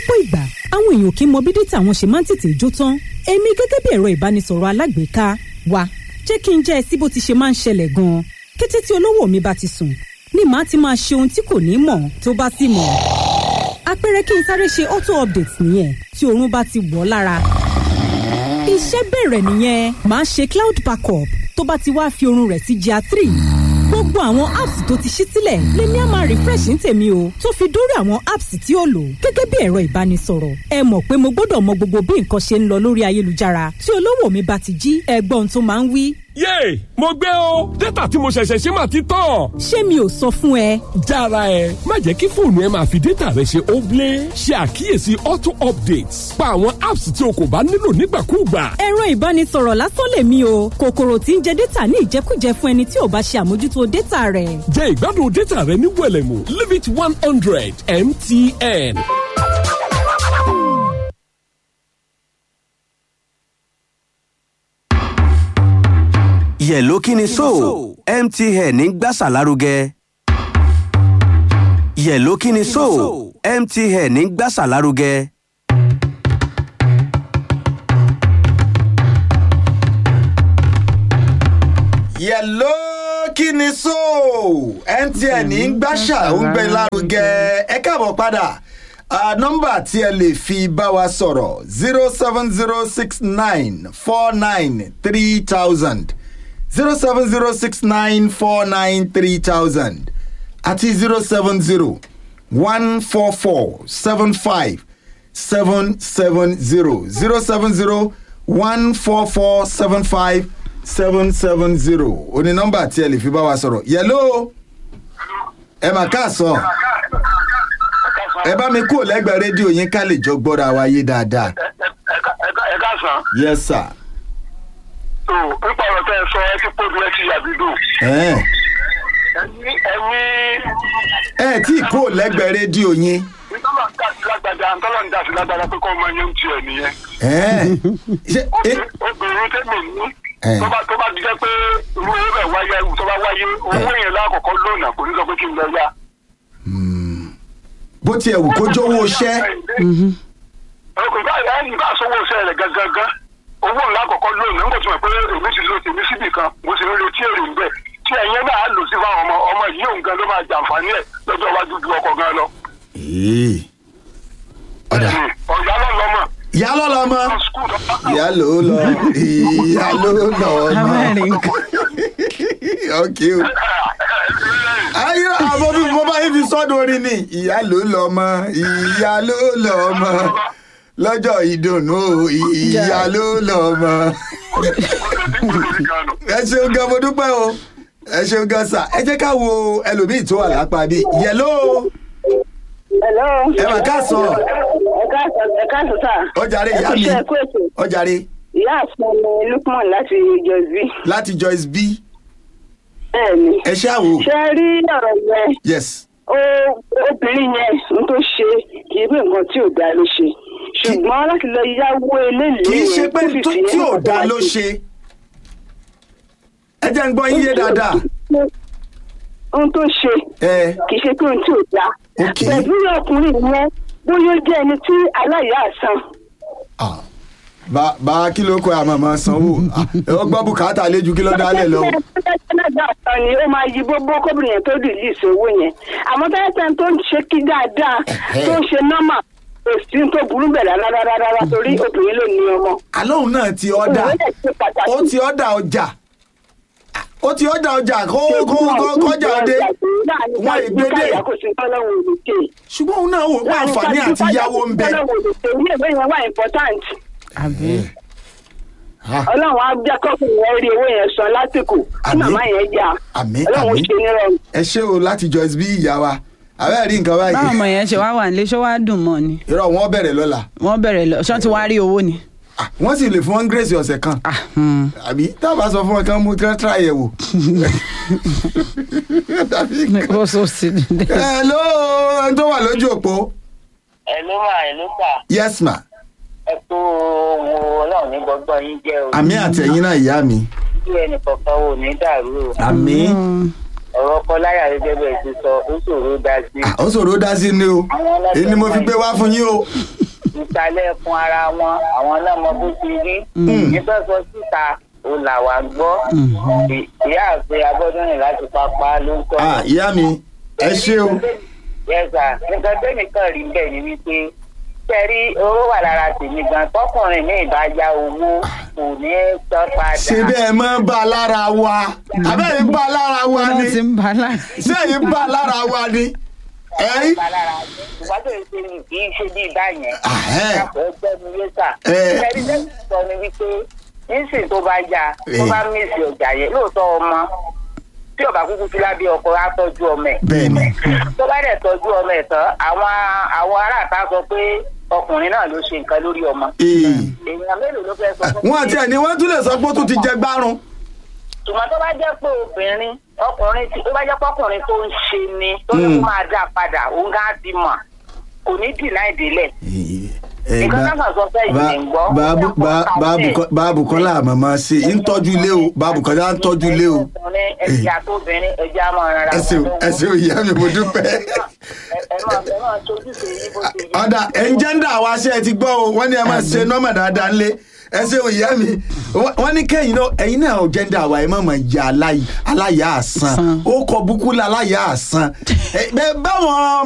lọ́pọ̀ ìgbà àwọn èèyàn kì í mọ bí dátà wọn ṣe máa ń tètè jó tán èmi gẹ́gẹ́ bí ẹ̀rọ ìbánisọ̀rọ̀ alágbèéká wa jẹ́ kí n jẹ́ ẹ sí bó ti ṣe máa ń ṣẹlẹ̀ gan-an kété tí olówó mi bá ti sùn ni màá ti máa ṣe ohun tí kò ní mọ̀ tó bá sì mọ̀ àpẹẹrẹ kí n sáré ṣe auto update nìyẹn tí oorun bá ti wọ̀ ọ́ lára iṣẹ́ bẹ̀rẹ̀ nìyẹn màá ṣe cloud backup tó bá ti wá fi oorun rẹ̀ sí GIA three gbogbo àwọn apps tó ti ṣí sílẹ̀ lèmi á máa refresh ní tèmi o tó fi dórí àwọn apps tí ó lò gẹ́gẹ́ bí ẹ̀rọ ìbánisọ̀rọ̀ ẹ mọ̀ pé mo gbọ́dọ̀ mọ gbogbo bí nǹkan ṣe ń lọ lórí ayélujára tí olówó mi bá ti jí ẹgbọ́n tó máa ń wí. yéè mo gbé o dátà tí mo ṣẹ̀ṣẹ̀ ṣe máa ti tán. ṣé mi ò sọ fún ẹ. jára ẹ má jẹ́ kí fóònù ẹ máa fi dátà rẹ ṣe óblé ṣe àkíyèsí auto updates pa àwọn apps tí o kò bá nílò nígbàkúùgbà. ẹ̀rọ ìbánisọ̀rọ̀ lásán lèmi o kòkòrò tí ń jẹ dátà ní ìjẹkújẹ fún ẹni tí ò bá ṣe àmójútó dátà rẹ̀. jẹ ìgbádùn dátà rẹ ní wẹlẹmù limit one hundred mtn. yẹ̀ló kí ni so mtn ń gbàsà lárugẹ. yẹ̀ló kí ni so mtn ń gbàsà lárugẹ. yẹ̀ló kí ni so mtn ń gbàṣà ń gbé lárugẹ ẹ káàbọ̀ padà uh, nọ́mbà tí ẹ lè fi bá wa sọ̀rọ̀ zero seven zero six nine four nine three thousand zero seven zero six nine four nine three thousand àti zero seven zero one four four seven five seven seven zero zero seven zero one four four seven five seven seven zero òní nọ́mbà tí ẹ lè fi bá wa sọ̀rọ̀ yẹ̀ló ẹ mà káàsán ẹ bá mi kúrò lẹ́gbẹ̀ẹ́ rédíò yín ká lè jọ gbọ́ra wa yé dáadáa. ẹ káàsán. yes sir. tó nípa ọ̀rọ̀ tẹ́ ẹ sọ ẹ ti pọ́jú ẹ ti yàbí dùn. ẹ ẹni ẹni ẹ tí ì kúrò lẹ́gbẹ̀ẹ́ rédíò yín. ntọ́lọ̀ ń dàsí lágbàdá ntọ́lọ̀ ń dàsí lágbàdá pé kọ́ ọmọ yẹn ń tiẹ̀ nìyẹn. ẹ ṣe ẹ obìnrin tẹ́mi ní Eh. tó bá tó bá jẹ́ pé irú owó bẹ̀ wáyé tó bá wáyé owó yẹn lákọ̀ọ́kọ́ lónà kò ní sọ pé kí n lọ yá. bó tiẹ̀ wù kó jówó iṣẹ́ ọkùnrin bá yà ní bá sọ́wọ́ iṣẹ́ rẹ̀ gangan owó ńlá kọ̀ọ̀kan lónìí nígbà tí mo pé èmi ti lo tèmi síbì kan mo sì ń retí èrè ń bẹ̀ tí ẹ̀yẹn náà á lò sí fáwọn ọmọ ọmọ yìí òun gan ló máa jàǹfààní ẹ̀ lọ́jọ́ iwájú ju ọkọ̀ gan lọ. Ee. ọ̀dà ọ̀gá lọ lọ́mọ. ìyá ló lọ mọ́ skul tó bá ìyá ló lọ ìyá ló lọ mọ́ ok o ayé àwọn bí mo bá yín fi sọ́dọ̀ orin ni ìyá ló lọ mọ́ ìyá ló lọ mọ́ lọ́jọ́ ìdùnnú o, ìyá ló lọ mọ́ ẹ ṣeun gan mo dúpẹ́ o ẹ ṣeun gan sà ẹ jẹ́ ká wo ẹlòmíì tó wà lápá bí yẹ̀ló Hello. ẹ mà káàsán Ẹ káàsán ẹ káàsán sà. ọjàre ìyá mi Ẹ kú ètò. ọjàre Ìyá àfọ̀n mi Lukman láti Jọ̀sí. láti joyce b Bẹ́ẹ̀ni. ẹ ṣáà wò Ṣé ẹ rí ọ̀rọ̀ yẹn? yes Ó obìnrin yẹn n tó ṣe kì í bí nǹkan tí ò dáa ló ṣe. Ṣùgbọ́n láti lọ yáwó eléyìí. kì í ṣe yẹn pé kó sì tó- fi tí ò ẹ̀kọ́ dáa wá ló sí. ṣe ẹ jẹ́ ń gbọ́ yín yé dáadáa Ohun tó ṣe ẹ kì í ṣe pé ohun tí ò dáa. Ok. Pẹ̀lú ọkùnrin yẹn bóyá ó jẹ́ ẹni tí aláìyá àsan. ah, bá bá kí ló kọ àmọ́ máa sanwó Ah, ẹ ó gbọ́ bùkátà léjú kí ló dálẹ̀ lọ. Canada kan ni ó máa yí gbogbo kóbìnrin yẹn tó rìlíìsì owó yẹn àmọ́ tẹ́lẹ̀tẹ́ tó ń ṣe kí dáadáa tó ń ṣe nọ́mà kò sí tó burú bẹ̀ rárá rárá rárá torí obìnrin ló ní ọmọ. àlóhùn náà ti ọ̀dà Òun náà ṣe pàtàkì. ó ti ọ̀dà ọjà ó ti ọ̀dà ọjà kó kó kó kọjá dé wọn ìgbédè kò sí tọ́lọ́wọ́ olùkè. ṣùgbọ́n òun náà wò pé àǹfààní àti yáwó ń bẹ. tọ́lọ́wọ́ olùkè ilé ìwé yẹn wà important. Ah, ọlọ́run á jẹ́ kọ́kùnrin yẹn rí owó yẹn san lásìkò tí Àmín. màmá yẹn jà. Àmín, ọlọ́run àmín. ṣe nírọ̀rùn. ẹ ṣé o láti joyce bí ìyá wa àbẹ́ rí nǹkan báwọn ọmọ báyìí yẹn ṣe wá wà nílé ṣó wá dùn mọ́ ni irọ́ wọn bẹ̀rẹ̀ lọ́la wọ́n bẹ̀rẹ̀ lọ ṣọ́n ti wá rí owó ni. Ah, wọ́n sì lè fún wọn grace ọ̀sẹ̀ kan Ah, hmm. àbí tábà sọ fún wọn kí wọ́n mú kí wọ́n tíra yẹ̀ wò. Tàbí nǹkan. ó so sí i. hello ẹni tó wà lójú òpó ẹ ló mà ẹ ló tà yes ma ẹ tó wo ọlọ́run ní gbọ́gbọ́n yín jẹ́ o àmì àtẹ̀yìn náà ìyá mi bí ẹnì kọ̀ọ̀kan ò ní dàrú o àmì ọ̀rọ̀ ọkọ láyà gẹ́gẹ́ bẹ́ẹ̀ ti sọ ó ṣòro dá sí. Ah, ó ṣòro dá sí ni o èyí ni mo fi gbé wá fún yín o. ìsàlẹ̀ ẹkùn ara wọn àwọn náà mọ bó ti rí. nígbà sọ síta ó là wá gbọ́. Ì- ìyá àti abọ́dúnrìn láti pápá ló ń Ah, sọ̀rọ̀. ìyá mi ẹ ṣé o. yẹ́sà nǹkan tẹ́mi kan rí bẹ́ẹ̀ ni wípé tẹ́rí owó wà lára tèmi gan tọkùnrin mi ìbá ya owó kò ní tán padà. ṣe bẹ́ẹ̀ mọ́ bá a lára wa abẹ́rẹ́ bá a lára wa ni wọ́n ti ń bá a lára. ṣé èyí bá a lára wa ni. ẹ Bá lára ìgbà tó ń ṣe ni kì í ṣe bí báyẹn. Ahẹ́. Káfọ́ ẹgbẹ́ mi yé sà. Ẹ. tẹ́rí tẹ́rí sọ ni wípé nísìnyí tó bá yá tó bá mísì ọjà yẹn lóòótọ́ ọmọ tí ọba kúkú ti lábẹ́ ọkọ á tọ́jú ọmọ ẹ̀. bẹ́ẹ̀ni tó bá dẹ̀ tọ́jú ọmọ ẹ̀ tán àwọn àwọn aráàta sọ pé ọkùnrin náà ló ṣe nǹkan lórí ọmọ. ee èèyàn mélòó ló fẹ́ sọ fún wọn àti ẹni wọn tún lè sọ pé ó tún ti jẹ gbárùn. ṣùgbọ́n tó bá jẹ́ pé obìnrin ọkùnrin tí tó bá jẹ́ pé ọkùnrin tó ń ṣe ni tó ní kó máa dá padà òun gá ti mọ̀ kò ní dìnnà ìdílẹ̀. nǹkan náà kàn sọ fẹ́ yìí ń gbọ́. báàbù kọ́lá màmá ṣe ń tọ́jú ilé o báàbù kọ́lá ń tọ́jú ilé o. ọkùnrin ẹ̀jẹ̀ àtòbìnrin ẹ̀jẹ̀ àmọ́ ara ẹ ṣeun ẹ ṣeun ìyá mi mo dúpẹ́. ẹ máa ẹ máa tójúṣe yín bó ṣe yẹ. ọ̀dà ẹ̀ńjẹ́ndà wa ṣe ẹ ti gbọ́ o wọ́n ní ẹ máa ṣe nọ́mà dáadáa ńlẹ̀ ẹ ṣeun ìyá mi Wọ́n- wọ́n ní kẹ́yìn náà ẹ̀yin náà ò jẹ́ndà wa ẹ má máa ya aláì- aláya àsán Àsán. ó kọ búkú la aláya àsán Ẹ, bẹ́ẹ̀ báwọn